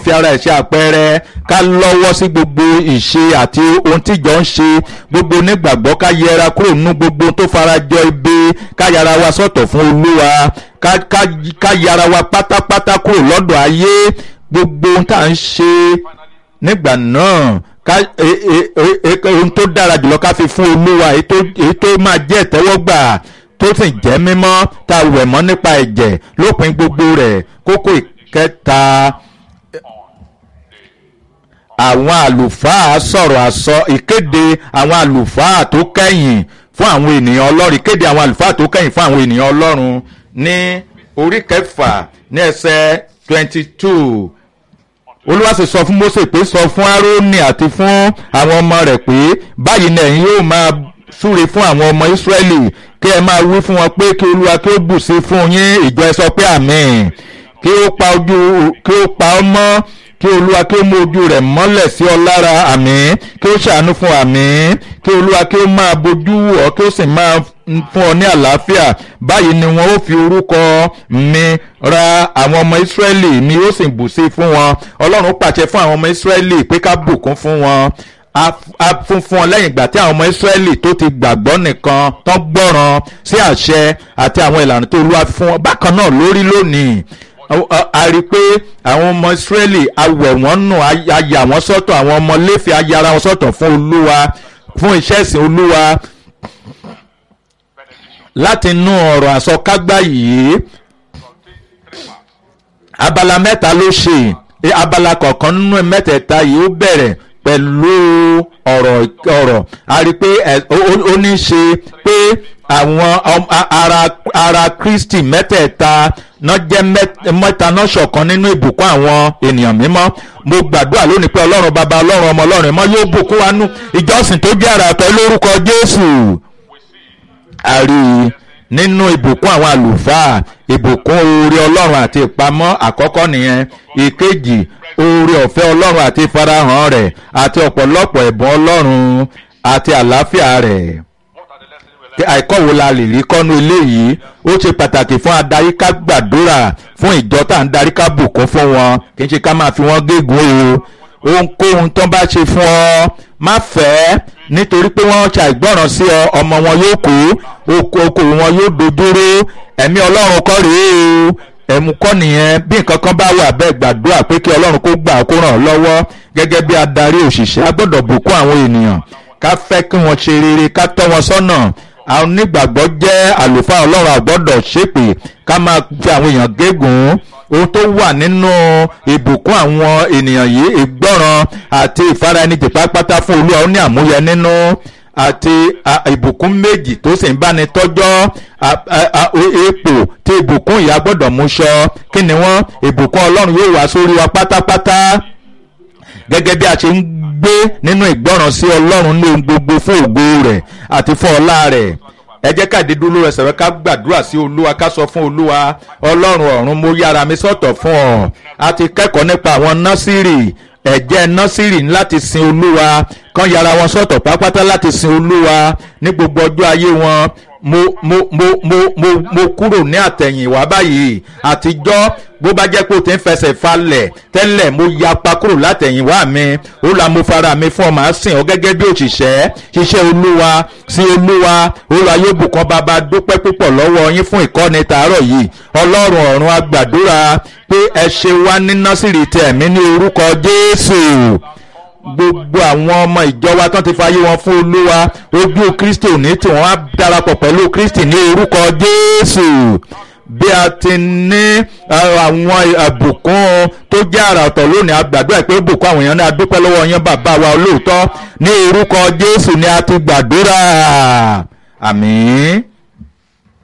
fi ara ẹ̀ ṣe àpẹẹrẹ ká lọ́wọ́ sí gbogbo ìṣe àti ohun tíjọ ń ṣe gbogbo onígbàgbọ́ ká yẹra kúrò nínú gbogbo tó farajọ ibi ká yára wa sọ̀tọ̀ fún olúwa ká ká ká yára wa pátápátá kúrò lọ́dọ̀ ayé gbogbo ohun tá à ń ṣe nígbà náà ká e- e- e- e- ohun tó dára jùlọ ká fi fún olúwa èyí tó èyí tó máa jẹ́ ìtẹ́wọ́gbà tó sì jẹ́ mímọ́ tá a wẹ̀ mọ́ nípa ẹ̀jẹ̀ lópin gbogbo rẹ̀ kókó ìkẹta àwọn àlùfáà sọ̀rọ̀ àsọ ìkéde àwọn àlùfáà tó kẹ́yìn fún àwọn ènìyàn ọlọ́run ìkéde àwọn àlùfáà tó kẹ́yìn fún àwọn ènìyàn ọlọ́run ní orí kẹfà ní ẹsẹ̀ twenty two olúwa sì sọ fún mose pé sọ fún aaroni àti fún àwọn ọmọ rẹ̀ pé báyìí ni ẹ̀yin yóò máa súre fún àwọn ọmọ israẹli kí ẹ máa wí fún wọn pé kí olúwa kí ó bù sí fún yín ìjọ ẹ sọ pé àmín kí ó pa ojú kí ó pa ọ́ mọ́ kí olúwa kí ó mú ojú rẹ̀ mọ́lẹ̀ sí ọ lára àmín kí ó ṣàánú fún àmín kí olúwa kí ó máa bojú wò ọ́ kí ó sì máa fún ọ ní àlàáfíà báyìí ni wọn ó fi orúkọ mi ra àwọn ọmọ ìsírẹ́lì mi ó sì bù sí fún wọn ọlọ́run pàṣẹ fún àwọn ọmọ ìsírẹ́lì pé ká bùkún fún wọn a a fún fún ọ lẹ́yìn ìgbà tí àwọn ọmọ ìsírẹ́lì tó ti gbàgbọ́ nìkan tó gbọ́ràn sí àṣẹ àti àwọn ìlànà tó olúwa fi fún wọn bákan náà lórí lónìí a- a rí i pé àwọn ọmọ ìsírẹ́lì awẹ̀ wọ́n nù a yà wọ́n sọ́tọ̀ àwọn ọmọ léfì a yára wọn sọ́tọ̀ fún olúwa fún iṣẹ́ ìsìn olúwa láti inú ọ̀rọ̀ àsọkágbá yìí abala mẹ́ta ló ṣe e, abala kọ̀ọ̀kan nínú mẹ́tẹ̀ẹ̀ta yìí ó bẹ̀rẹ̀ pẹ̀lú ọ̀rọ̀ ọ̀rọ̀ a rí i pé ẹ- ó ó- ó ní í ṣe pé àwọn ọm- a- ara ara kristi mẹ́tẹ̀ẹ̀ta náà jẹ́ mẹ́t- mẹ́ta náà ṣọ̀kan nínú ìbùkún àwọn ènìyàn mímọ́ mo gbàdúrà lónìí pé ọlọ́run bàbá ọlọ́run ọmọ ọlọ́run mọ́ yóò bùkún wa nú ìjọsìn tó jẹ́ àrà pẹ̀lú orúkọ jésù a rí i nínú ìbùkún àwọn àlùfáà ìbùkún oore ọlọ́run àti ìpamọ́ àkọ́kọ́ nìyẹn ìkejì oore ọ̀fẹ́ ọlọ́run àti ìfarahàn rẹ̀ àti ọ̀pọ̀lọpọ̀ ẹ̀bùn ọlọ́run àti àlàáfíà rẹ̀ Kí àìkọ́ wo la lè rí kọ́nu eléyìí ó ṣe pàtàkì fún adarí ká gbàdúrà fún ìjọ tá à ń darí ká bùkún fún wọn kì í ṣe ká máa fi wọ́n gégùn o ohunkóhun tó bá ṣe fún ọ má fẹ́ nítorí pé wọ́n ṣàìgbọràn sí ọ ọmọ wọn yóò kú oko okòwò wọn yóò dojúrú ẹ̀mí ọlọ́run kọ́ rèé o ẹ̀mú kọ́ nìyẹn bí nǹkan kan bá wà bẹ́ẹ̀ gbàdúrà pé kí ọlọ́run kó gbà kó ràn ọ́ lọ́wọ́ gẹ́gẹ́ bí adarí òṣìṣẹ́ a gbọ́dọ̀ bùkún àwọn ènìyàn ká fẹ́ kí wọ́n ṣe rere ká tọ́ wọn sọ́nà àwọn onígbàgbọ́ jẹ́ àlùfáà ọlọ́run àgbọ́dọ̀ ṣépè ká máa fi àwọn èèyàn gégùn ohun tó wà nínú ìbùkún àwọn ènìyàn yìí ìgbọ́ràn àti ìfaraẹnijì pátápátá fún olúwa ó ní àmúyẹ nínú àti a- ìbùkún méjì tó sì ń báni tọ́jọ́ a- a- a- o- ipò tí ìbùkún ìyá gbọ́dọ̀ mú ṣọ kí ni wọ́n ìbùkún ọlọ́run yóò wá sórí wa pátápátá gẹ́gẹ́ bí a ṣe ń gbé nínú ìgbọ́ràn sí ọlọ́run ní ohun gbogbo fún ògo rẹ̀ àti fún ọlá rẹ̀ ẹ jẹ́ ká dídú lórí ẹsẹ̀ rẹ ká gbàdúrà sí olúwa ká sọ fún olúwa ọlọ́run ọ̀run mo yára mi sọ̀tọ̀ fún ọ a ti kẹ́kọ̀ọ́ nípa àwọn nọ́sírì ẹ̀jẹ̀ nọ́sírì ní láti sin olúwa kán yára wọn sọ̀tọ̀ pápátá láti sin olúwa ní gbogbo ọjọ́ ayé wọn mo mo mo mo mo mo kúrò ní àtẹ̀yìnwá báyìí àtijọ́ bó bá jẹ́ pé o ti ń fẹsẹ̀ falẹ̀ tẹ́lẹ̀ mo yapa kúrò látẹ̀yìnwá mi ó la mo fara mi fún ọ màá sìn ọ gẹ́gẹ́ bí òṣìṣẹ́ ṣiṣẹ́ olúwa sí olúwa olúwa yóò bùkún bàbá dúpẹ́ púpọ̀ lọ́wọ́ yín fún ìkọ́ni tàárọ̀ yìí ọlọ́run ọ̀run agbàdúrà pé ẹ ṣe wá ní nọ́sìrì tẹ̀mí ní orúkọ jésù gbogbo àwọn ọmọ ìjọ wa tán ti fàyè wọn fún olúwa ojú kristi òní tí wọn á darapọ̀ pẹ̀lú kristi ní orúkọ jésù bí a ti ní uh, àwọn àbùkún tó jẹ́ àrà ọ̀tọ̀ lónìí àgbàdúrà pé bùkún àwọn èèyàn ní adúpẹ́ lọ́wọ́ yẹn bàbá wa olóòótọ́ ní orúkọ jésù ni a ti gbàdúrà àmín.